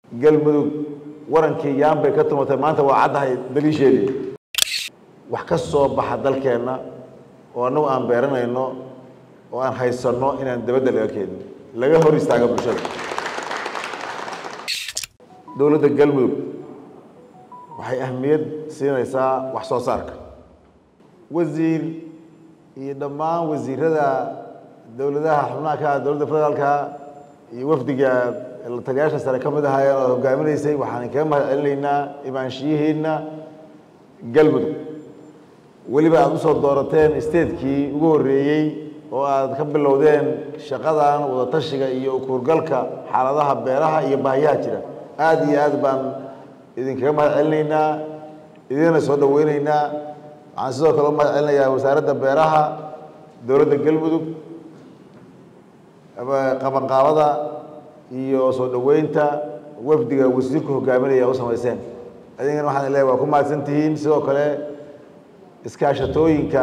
galmudug warankii yaan bay ka tumatay maanta waa caddahay daliisheedii wax ka soo baxa dalkeenna oo annagu aan beeranayno oo aan haysanno inaan dabadda laga keenin laga hor istaaga bulshada dowladda galmudug waxay ahmiyad siinaysaa wax soo saarka wasiir iyo dhammaan wasiirada dowladaha xubnaha ka ah dowladda federaalka iyo wafdiga la tagayaasha sare ka mid ahaayeen oo hogaaminaysay waxaan kaga mahad celinaynaa imaanshiyihiina galmudug weliba aada usoo doorateen statekii ugu horreeyey oo aad ka bilowdeen shaqadan wadatashiga iyo ukuurgalka xaaladaha beeraha iyo baahiyaha jira aada iyo aad baan idinkaga mahad celinaynaa idinna soo dhaweyneynaa waxaan sidoo kale u mahad celinayaa wasaaradda beeraha dowladda galmudug qabanqaabada iyo soo dhaweynta wafdiga wasiirku hogaaminaya u samayseen adigana waxaan leeyahay waa ku mahadsan tihiin sidoo kale iskaashatooyinka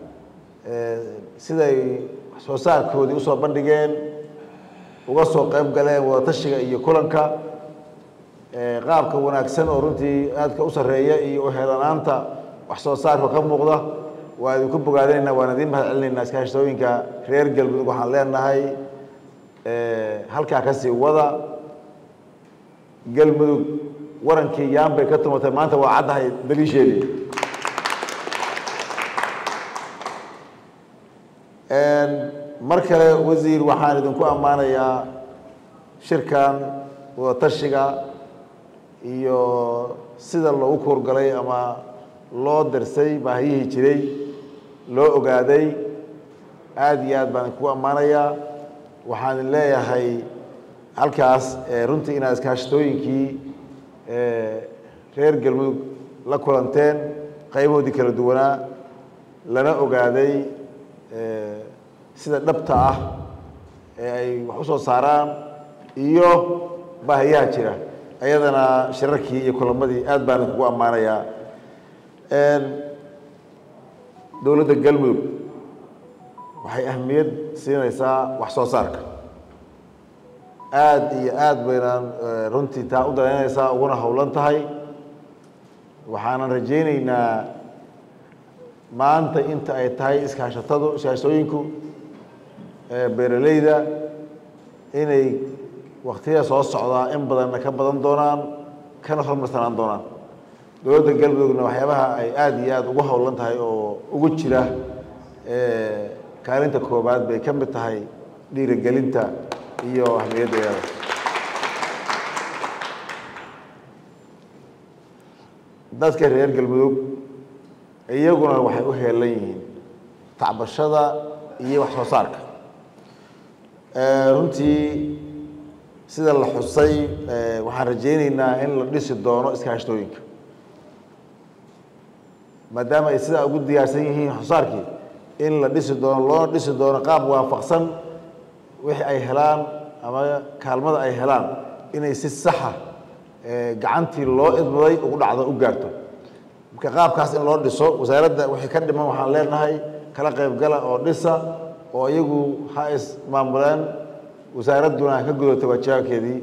siday soo saarkoodii usoo bandhigeen uga soo qayb galeen wadatashiga iyo kulanka qaabka wanaagsan oo runtii aadka u sarreeya iyo uheelanaanta wax soo saarka ka muuqda waa idinku bogaadinayna waan idiin mahad celinaynaa iskaashatooyinka reer galmudug waxaan leenahay halkaa kasii wada galmudug warankii yaan bay ka tumatay maanta waa caddahay daliisheedii mar kale wasiir waxaan idinku ammaanayaa shirkan wadatashiga iyo sida loogu kuurgalay ama loo darsay baahiyihii jiray loo ogaaday aada iyo aad baan idinku ammaanayaa waxaan idin leeyahay halkaas runtii inaad iskaashatooyinkii reer galmudug la kulanteen qaybahoodii kala duwanaa lana ogaaday sida dhabta ah ee ay wax u soo saaraan iyo baahiyaha jira ayadana shirarkii iyo kulamadii aad baan idinkugu ammaanayaa dowladda galmudug waxay ahmiyad siinaysaa wax soo saarka aada iyo aad baynaan runtii taa u dalaynaysaa uguna howlan tahay waxaanan rajayneynaa maanta inta ay tahay iskaashatadu iskaashatooyinku beeraleyda inay waktiyada soo socdaa in badanna ka badan doonaan kana hormarsanaan doonaan dowladda galmudugna waxyaabaha ay aada iyo aada ugu howlan tahay oo ugu jira kaalinta koobaad bay ka mid tahay dhiirigelinta iyo ahmiyaddeeda dadka reer galmudug iyaguna waxay u heelan yihiin tacbashada iyo wax soo saarka runtii sida la xusay waxaan rajayneynaa in la dhisi doono iskaashatooyinka maadaama ay sidaa ugu diyaarsan yihiin waxsoosaarkii in la dhisi doono loona dhisi doono qaab waafaqsan wixii ay helaan ama kaalmada ay helaan inay si saxa gacantii loo idmaday ugu dhacdo u gaarto marka qaabkaas in loo dhiso wasaaradda wixii ka dhiman waxaan leenahay kala qaybgala oo dhisa oo iyagu ha is maamuleen wasaaradduna ka gudata waajibaabkeedii